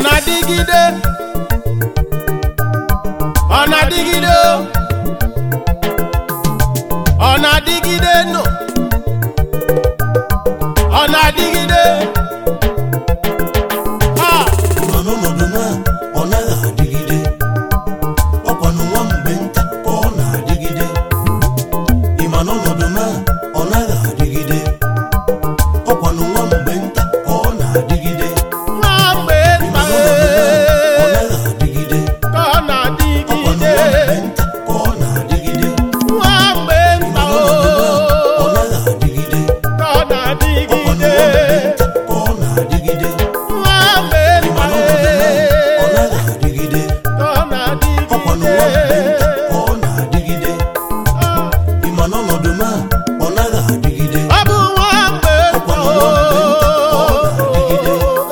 na-adịgide ọ na-adịgide o. ọ na-adịgide nọ ọ na-adịgide ha ma n'ọnọdụ na ọ naghị adịgide ọkwanụ nwa mgbe nta ka ọ na-adịgide ịma n'ọnọdụ na ọ naghị adịgide ọkwanụ nwa mgbe nta ka ọ na-adịgide nwa mgbe ịma nta n'ọnọdụ na ọ naghị adịgide ka ọ ọkwanụ nwa na-adịgide mgbe nta ka ọ na-adịgide nwa mgbe ịma nta n'ọnọdụ na ọ o naghị adịgide ka ọ ọkwanụ nwa mgbe na-adịgide nta ka ọ na-adịgide nwa mgbe ịma nta n'ọnọdụ na ọ naghị adịgide ka ọ ọkwanụ nwa mgbe nta na-adịgide ka ọ na-adịgide ịma n'ọnọdụ na ọ naghị adịgide ọ bụ nwa mgbe nta ọkwanụ nwa mgbe nta ka ọ na-adịgide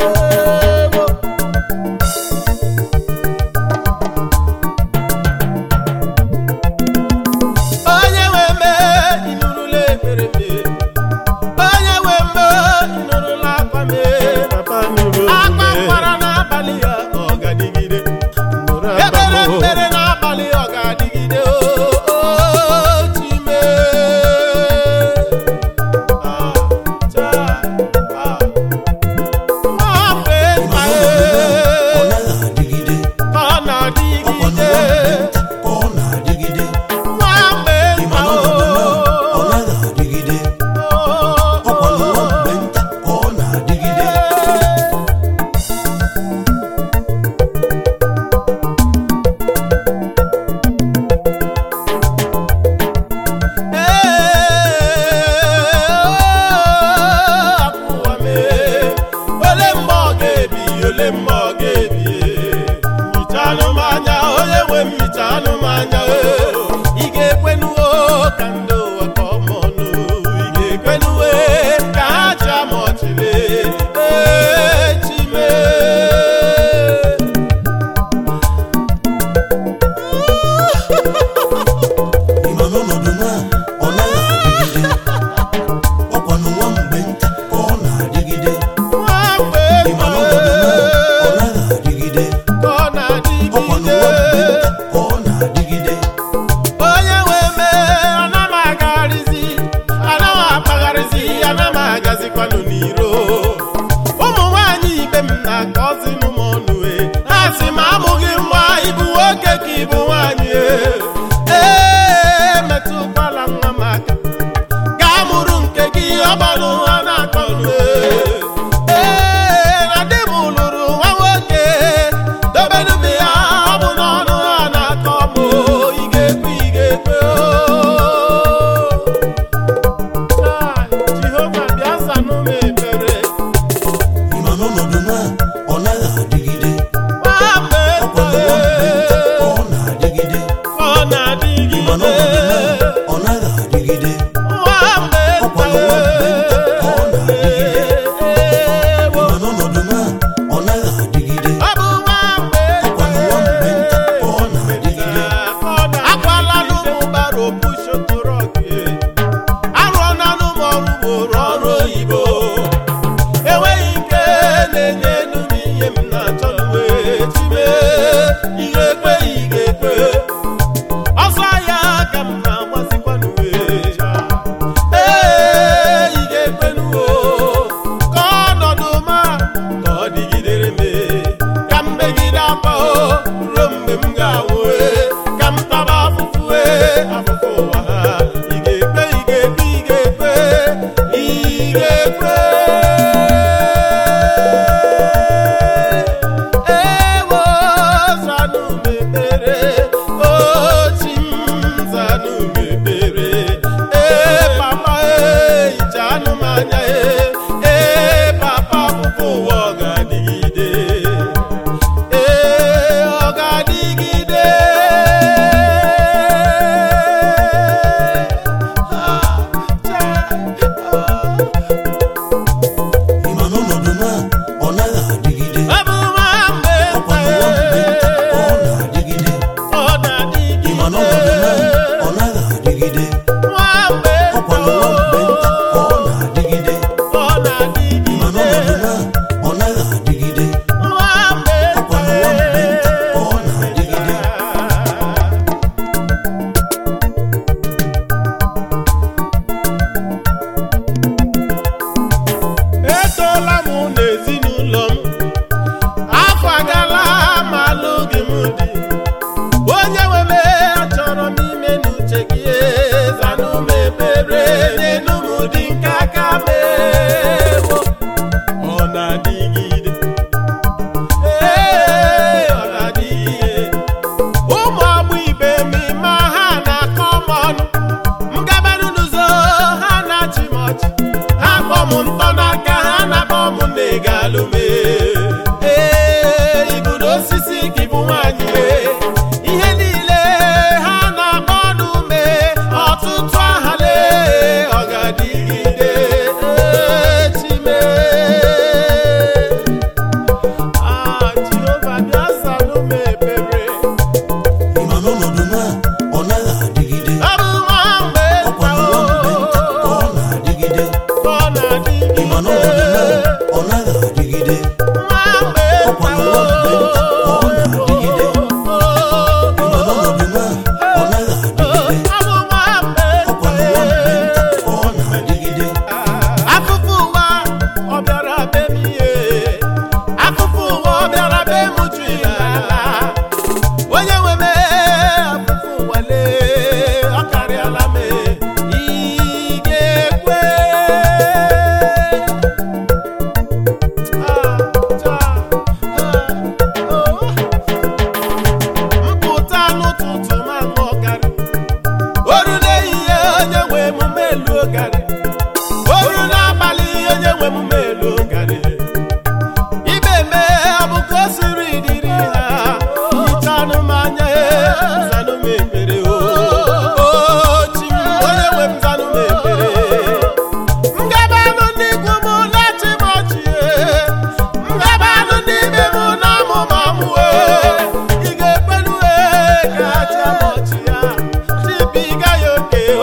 onye nwe mme ịnụrụla ekpere mme onye nwe mme ịnụrụla akwa mme akwa kwara n'abalị ya ọ ga-adịgide ekpere ekpere n'abalị ọ ga-adịgide o chime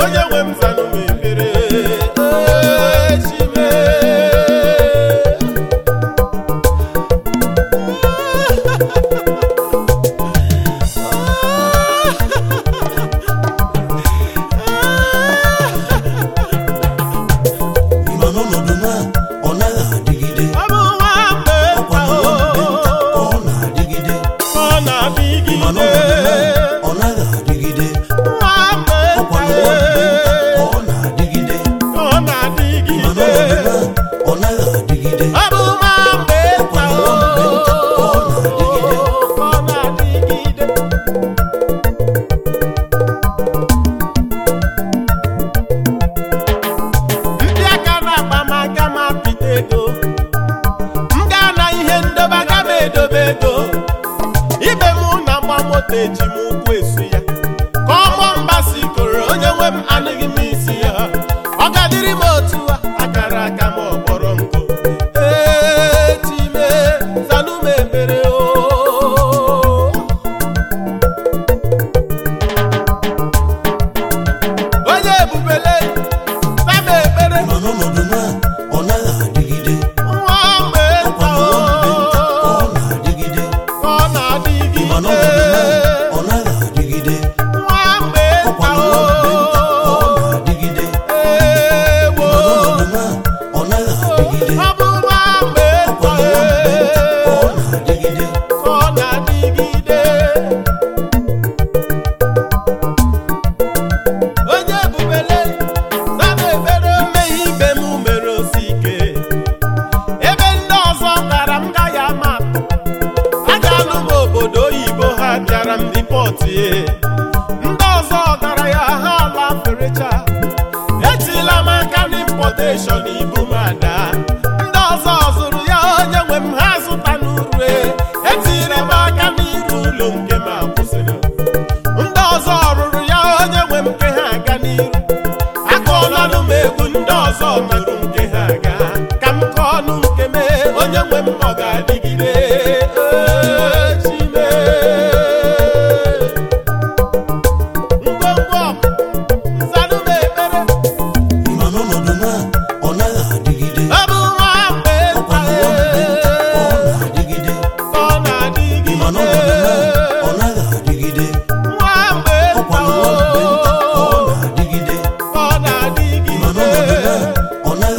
onye nwe m zanụ m ekpere Ee, Chime. ịma n'ọnọdụ na ọ naghị adịgide Ọ bụ nwa mgbe ọkwa nta na nwa mgbe nta ka o, ọ na-adịgide ọ na-adịgide ịma n'ọnọdụ na ọ naghị adịgide nwa mgbe ọkwa nta na nwa mgbe nta ka e, ọ na-adịgide ọ ịma na-adịgide n'ọnọdụ na ọ naghị adịgide Ọ bụ nwa mgbe ọkwa nta na nwa mgbe nta ka ọ na-adịgide o, ọ na-adịgide ndị aka na-akpa m aga m apịta ego m gaa na ihe ndobe aga m edobe ego ibe m na mgba moto eji m ụkwụ esu ya ka ọmọ mbasi koro onye nwe m anụghị m isi ya ọ gadịrị m otu a akara aka m ọkpọrọ nkụ ee time zanụ m ekpere o onye ebubele zam ekpere ịma n'ọnọdụ na ọ naghị adịgide nwa mgbe ọkwa nta na nwa mgbe nta ka ọ o na-adịgide ka ọ na-adịgide ịma n'ọnọdụ na ọ naghị adịgide nwa mgbe ọkwa nta na nwa mgbe nta ka ọ o na-adịgide ewo ịma n'ọnọdụ na ọ naghị adịgide ọ bụ nwa mgbe ọkwa nta na nwa mgbe nta ka ọ na-adịgide ka ọ na-adịgide onye ebubele zama ekpere mmehie ibe m mere osi ike ebe ndị ọzọ gara m gaghị ama atụ agalụ m obodo oyibo ha bịara m ripọtie ndị ọzọ gara ya ha ala ferecha etila m aka n'impọteshọn ibu m ada ndị ọzọ zụrụ ya onye nwe m ha zụta n'uru etiri m aka n'iru ụlọ nke m akwụsịrị ndị ọzọ rụrụ ya onye nwe m nke ha aga n'iru akụọlanụ m egwu ndị ọzọ nụrụ nke ha aga ka m kọọ ọnụ nke m onye nwe m ọ ga-adịgide Ee, Chime. ngwongwo nzanụ m ekpere ịma n'ọnọdụ na ọ naghị adịgide ọ bụ nwa mgbe ọkwa na nwa mgbe nta ka ọ na-adịgide ka ọ na-adịgide ịma n'ọnọdụ na ọ naghị adịgide nwa mgbe ọkwa na nwa mgbe nta ka ọ na-adịgide ka ọ ịma n'ọnọdụ na na-adịgide ọ naghị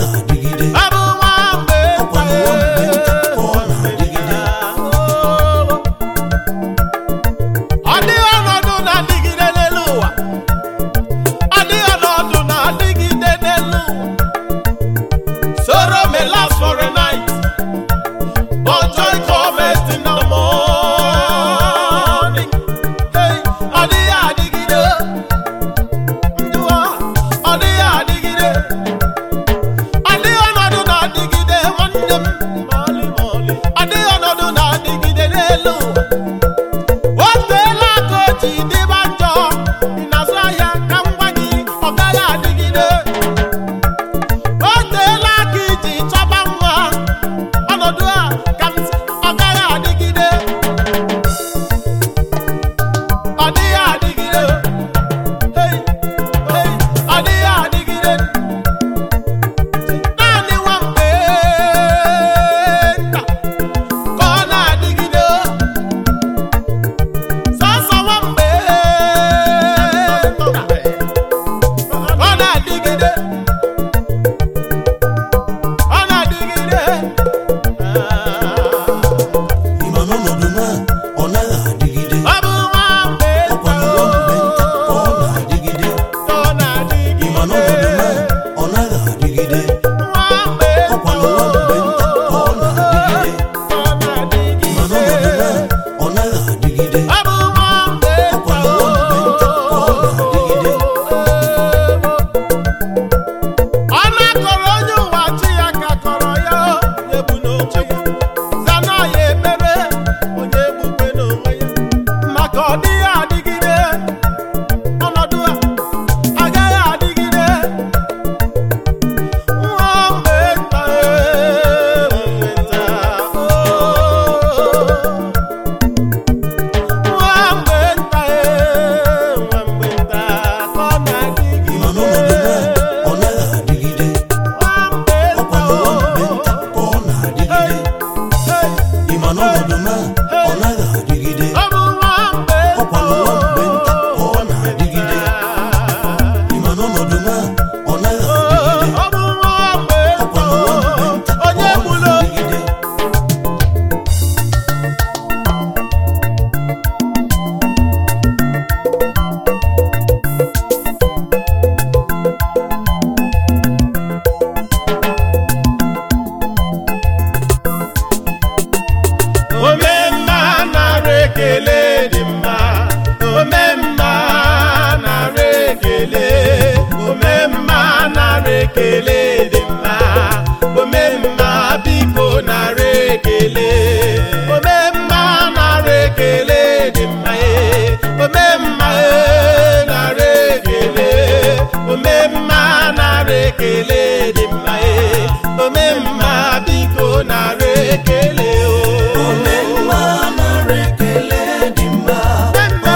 ekele dị mma ome mma biko nara ekele ome mma nara ekele dị mma ee ome mma ee nara ekele ome mma nara ekele dị mma ee ome mma biko nara ekele o ome mma nara ekele dị mma Mma,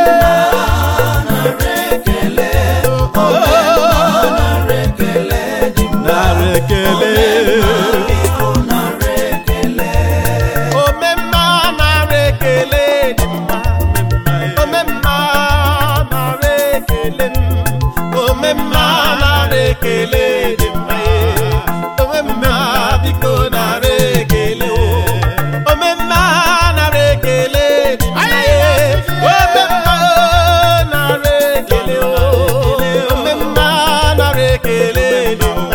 nara ekele oh, nara ekele dị mma nara ekele biko nara ekele omemma nara ekele dị mma omemma nara ekele m omemma nara ekele dị mma omemma biko nara ekele o omemma nara ekele dị mma omemma nara ekele o omemma nara ekele dị mma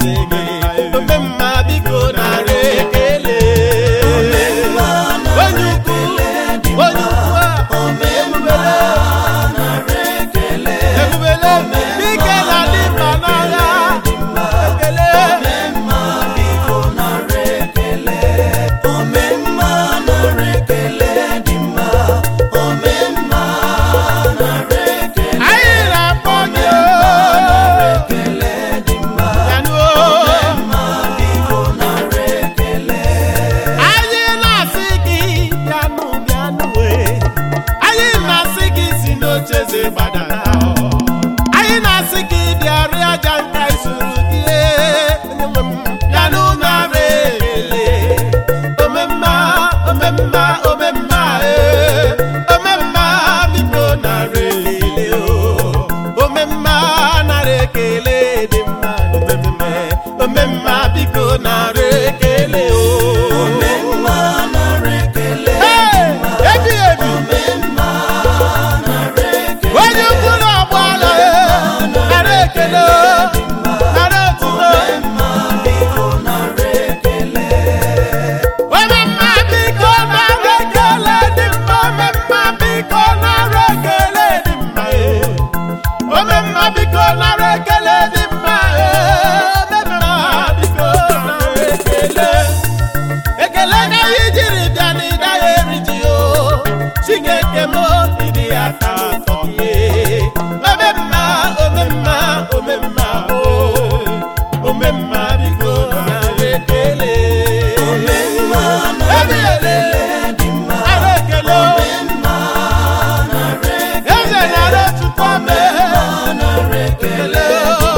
omemma biko nara ekele mma nara onye ukwu ekele dị onye mma ukwu a ome mma nara ekele ebubele dike na dị mma n'agha ekele mma biko nara ekele ome mma nara ekele dị mma ome mma nara ekele anyị na-akpọ gị ekele dị mma yanuo mma biko nara ekele anyị na-asị gị bịanụ bịanụ wee anyị na-asị gị si n'ocheze gbadara anyị na-asị gị bịarị aja nka isuru gị onyenwe m bịanụ nara ekele omemma omemma omemma ee omemma biko nara ekele o omemma nara ekele dị mma omemme omemma biko nara ekele o ome mma nara ekele Hey! ebi ebi ome mma nara ekele onye ukwu na ọgba ala nara ekele o nara otuto mma biko nara ekele omemma biko nara ekele dị mma omemma biko nara ekele dị mma ee. omemma biko nara ekele dị mma ee. omemma biko nara ekele ekele na ihe jiri bịa n'ịda ya eri ji o chineke m ịdị ya ka atọ ihe omemma omemma omemma o omemma biko nara ekele ome mma nara ekele dị mma nara ekele o. mma nara ekele eze nara otuto mee nara ekele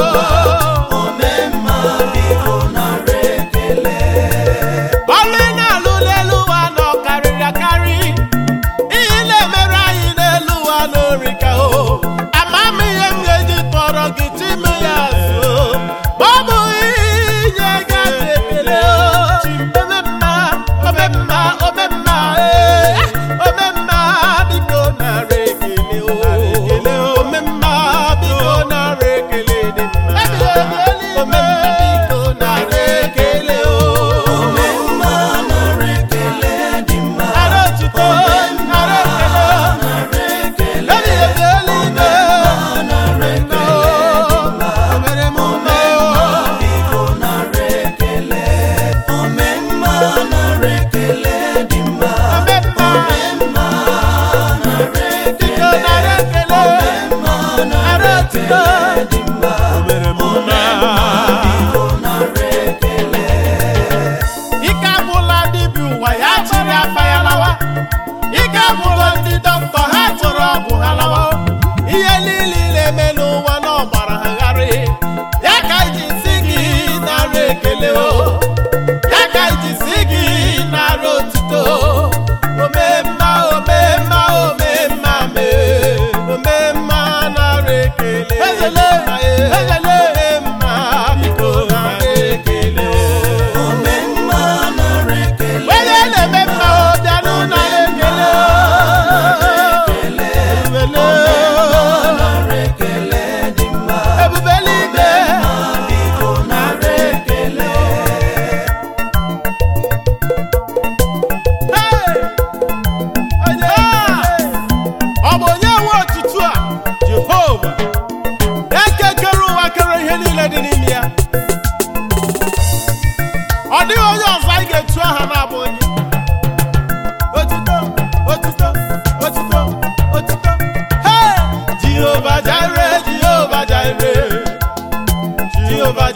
ome mma biko nara ekele ọlụ ị na-alụ n'elu ụwa nọ karịrị akarị ihe na-emere anyị n'elu ụwa n'orika o ama m ihe m ga-eji tọrọ gị chime ya so ma ọ bụ inye gị aka ekele o omemma omemma omemma ee omemma biko nara ekele o omemma biko nara ekele dị mma omemma biko nara ekele o ome mma nara ekele dị mma Nara otuto, nara ekele, nara ekele ebi ebi eluigwe, nara nna o, o mere m mma o. biko nara ekele ome mma nara ekele dị mma Ome mma, mma nara ekele biko nara ekele, nara otuto, dị mma o mere m mma. biko nara ekele Ike agwụla dibịa ụwa ya chịrị afa ya lawa. Ike agwụla ndị dọkịta ha tụrụ ọgwụ ha lawa. Ihe niile ị na-eme n'ụwa n'ọgbara ha gharị. Ya ka iji si gị nara ekele o. Ya ka iji si gị nara otuto. Omemma, omemma, omemma mee. Omemma nara ekele. Ezele, ezele, omemma biko nara ekele o. ome mma nara ekele onye na-eme mma o bịanụ nara ekele o. Ebubele nara ekele dị mma ebube eluigwe biko nara ekele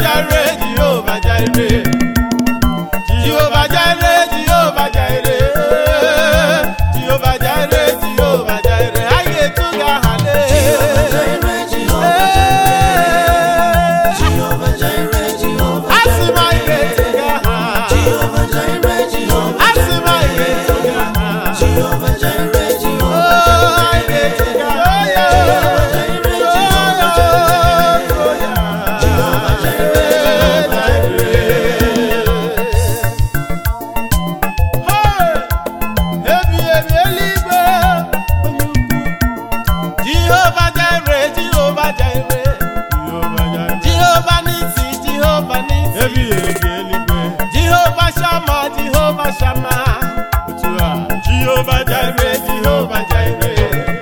Jire, Jehovah Jire. Jehovah Jire, Jehovah Jire. Jehovah Jire, Jehovah Jire. Aye tu ga hale. Asi ma ike tu ga ha. Asi ma ike tu ga ha. Oh, ike tu ga ha. Oh, yeah. Oh, yeah. Oh, yeah. Hey! Ebi ebi eluigwe onye ukwu. Jehova Jire, Jehova Jire. Jehova n'isi, Jehova n'isi. Jehova Shama, Jehova Shama. Jehova Jire, Jehova Jire.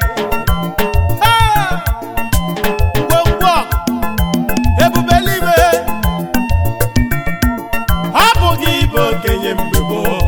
Ah! Ngwongwo, ebube eluigwe. Ọ bụ gị bụ okenye mgbe gboo.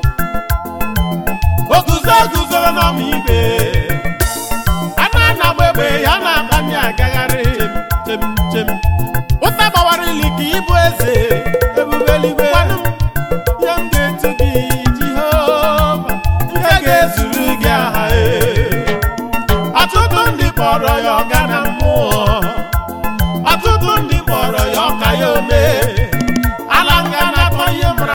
O guzo guzoro n'ọma ibe. A na-anagba egbe ya na-akpanye agagharị. Chem, chem. Ụta gbawara ili ka ịbụ eze. Ebube eluigwe. Gwanụ m, ihe m ga-etu gị Jehova. Nke ga-ezuru gị aha e. Ọtụtụ ndị kpọrọ ya ọga na mmụọ. Ọtụtụ ndị kpọrọ ya ọka ya omee.